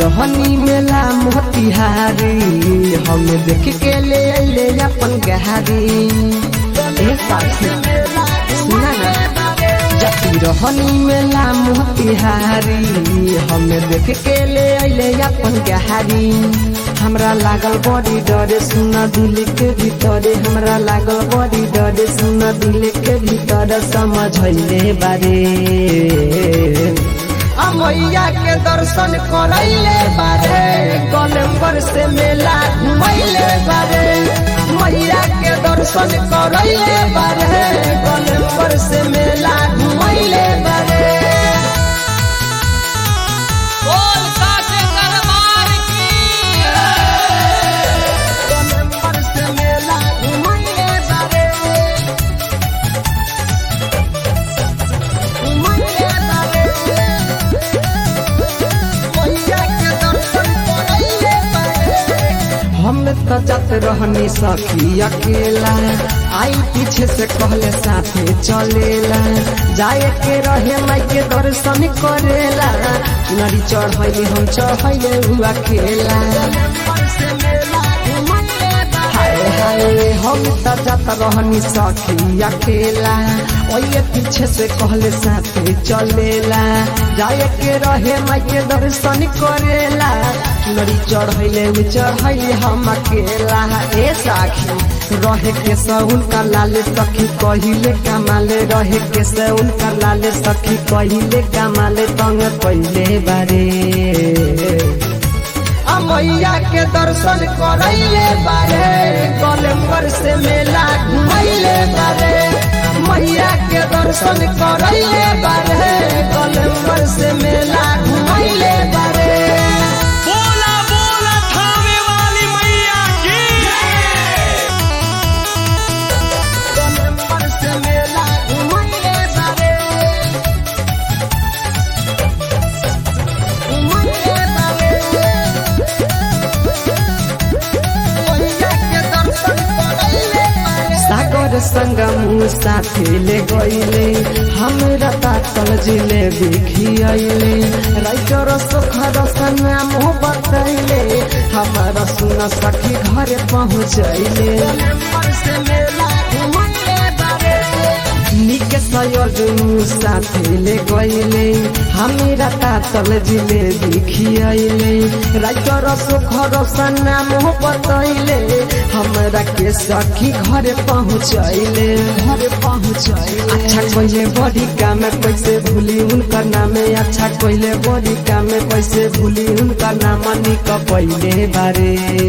रहनी मेला मोतिहारी हमें देख के ले अले अपन गहारी ए साथी सुना ना जाती रहनी मेला मोतिहारी हमें देख के ले अले अपन गहारी हमरा लागल बड़ी डरे सुना दिल के भीतरे हमरा लागल बड़ी डरे सुना दिल के भीतर समझले बारे अमैया के दर्शन करैले बारे गोलम्बर से मेला घुमैले बारे मैया के दर्शन करैले बारे गोलम्बर से मेला घुमैले बारे बोल साचे दरबार की गोलम्बर से मेला घुमैले बारे घुमैले बारे मैया के दर्शन करैले बारे हम तो जात रहनी सखी अकेला आई पीछे से कहले साथे चलेला जाए के रहे माई के दर्शन करेला नरी चढ़ैली हम चढ़ैले हुआ खेला हाय हाय हम तो जात रहनी सखी अकेला ओये पीछे से कहले साथे चलेला जाए के रहे माई के दर्शन करेला नरी चढ़ैले उ चढ़ैले हम अकेला ए साखी रहे के सउन का लाले सखी कहिले कमाले रहे के सउन का लाले सखी कहिले कमाले तंग पहिले बारे अमैया के दर्शन करैले बारे गोलम्बर से मेला घुमैले बारे मैया के दर्शन करैले बारे गोलम्बर से मेला घुमैले बारे बोला बोला थामे वाली मैया की गोलम्बर से मेला घुमैले बारे घुमैले बारे मैया के दर्शन करैले बारे सागर संग मुँह साथे ले गईले हमरा तातल जिले बिखियले राइटर सुखर सना मुँह बतैले हमारा सुन सखी घर पहुँचैले निक सयोग साथे ले गईले हमरा तातल जिले बिखियले राइटर सुखर सना मुँह बतैले हमरा के सखी घर पहुँचैले घर पहुँचैले अच्छा कोइले बड़ी काम कैसे भूली उनका नाम अच्छा कोइले बड़ी काम कैसे भूली उनका नाम निक पहिले बारे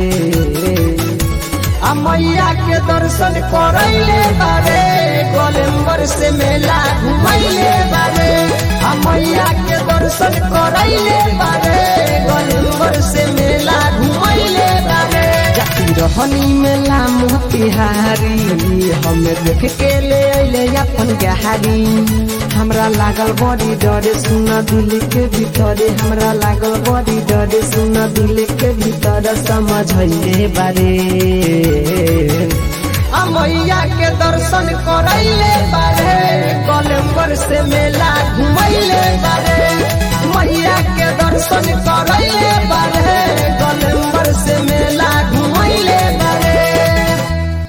आ मैया के दर्शन करैले बारे गोलम्बर से मेला घुमैले बारे आ मैया के दर्शन करैले बारे गोलम्बर से मेला घुमैले बारे जाती रहनी मेला मोतिहारी हमें देख के ले अइले अपन गहारी हमरा लागल बड़ी डरे सुन दिल के भीतरे हमरा लागल बड़ी डरे सुन दिल के भीतर समझले बारे आ मैया के दर्शन करैले बारे गोलम्बर से मेला घुमैले बारे मैया के दर्शन करैले बारे गोलम्बर से मेला